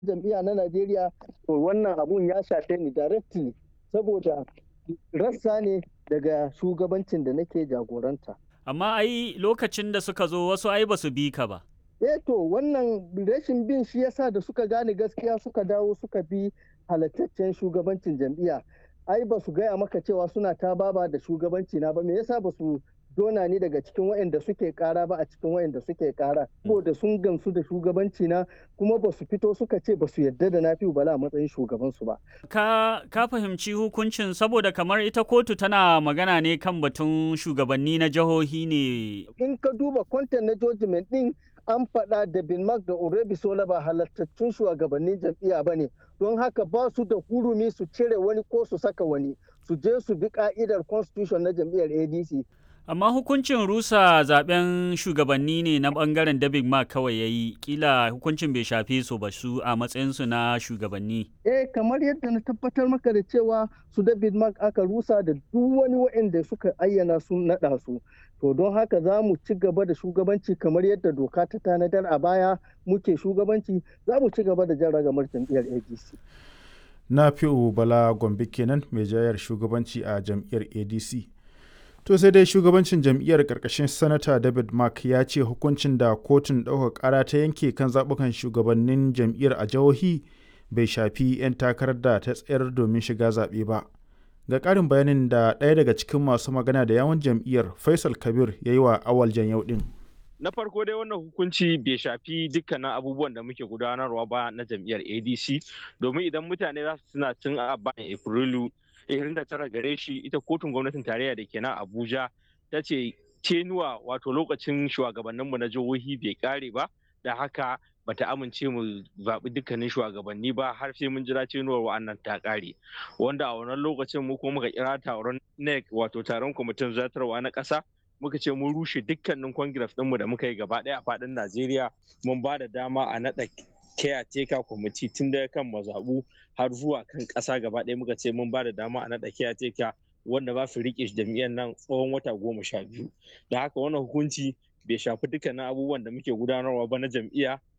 jam'iyya na Najeriya to wannan abun ya shafe ni directly saboda rassa ne daga shugabancin da nake jagoranta. Amma ai lokacin da suka zo wasu ai ba su bi ka ba. Eh to wannan rashin bin shi yasa da suka gane gaskiya suka dawo suka bi halattaccen shugabancin jam'iyya. Ai ba su gaya maka cewa suna ta baba da shugabanci na ba me yasa ba su dona ni daga cikin waɗanda suke kara ba a cikin waɗanda suke kara saboda sun gamsu da shugabanci na kuma ba su fito suka ce ba su yarda da na bala a matsayin shugaban su ba ka ka fahimci hukuncin saboda kamar ita kotu tana magana ne kan batun shugabanni na jihohi ne in ka duba content na judgment din an faɗa da bin mark da orebi sola ba halattattun shugabannin jam'iyya ba ne don haka ba su da hurumi su cire wani ko su saka wani su je su bi ka'idar constitution na jam'iyyar adc Amma hukuncin rusa zaben shugabanni ne na bangaren David Mark kawai ya yi, kila hukuncin bai shafe su ba su a matsayinsu na shugabanni. Eh, kamar yadda na tabbatar maka da cewa su David Mark aka rusa da duk wani waɗanda suka ayyana su naɗa su. To don haka za mu ci gaba da shugabanci kamar yadda doka ta tanadar a baya muke shugabanci za mu ci gaba da jan ragamar jam'iyyar ADC. Na fi'u Bala Gombe kenan mai jayar shugabanci a jam'iyyar ADC. To sai dai shugabancin jam'iyyar ƙarƙashin Sanata David Mark ya ce hukuncin da kotun ɗaukar ƙara ta yanke kan zaɓukan shugabannin jam'iyyar a jihohi bai shafi 'yan takarar da ta tsayar domin shiga zaɓe ba. Ga ƙarin bayanin da ɗaya daga cikin masu magana da yawan jam'iyyar Faisal Kabir ya yi wa awal yau ɗin. Na farko dai wannan hukunci bai shafi dukkanin abubuwan da muke gudanarwa ba na jam'iyyar ADC domin idan mutane za su suna cin a bayan Afrilu 29 gare shi ita kotun gwamnatin tarayya da ke nan abuja ta ce tenuwa wato lokacin shugabanninmu na jihohi bai kare ba da haka bata amince mu zaɓi dukkanin shugabanni ba har sai mun jira tenuwar wa'annan ta kare wanda a wannan lokacin mu kuma muka kira taron nec wato taron kwamitin zartarwa na ƙasa muka ce mun rushe dukkanin congress ɗinmu da muka yi gaba ɗaya a faɗin najeriya mun ba da dama a naɗa caretaker kwamiti tun daga kan mazaɓu har zuwa kan ƙasa gaba ɗaya muka ce mun ba da dama a naɗa caretaker wanda ba su riƙe jam'iyyar nan tsawon wata goma sha biyu da haka wannan hukunci bai shafi dukkanin abubuwan da muke gudanarwa ba na jam'iyya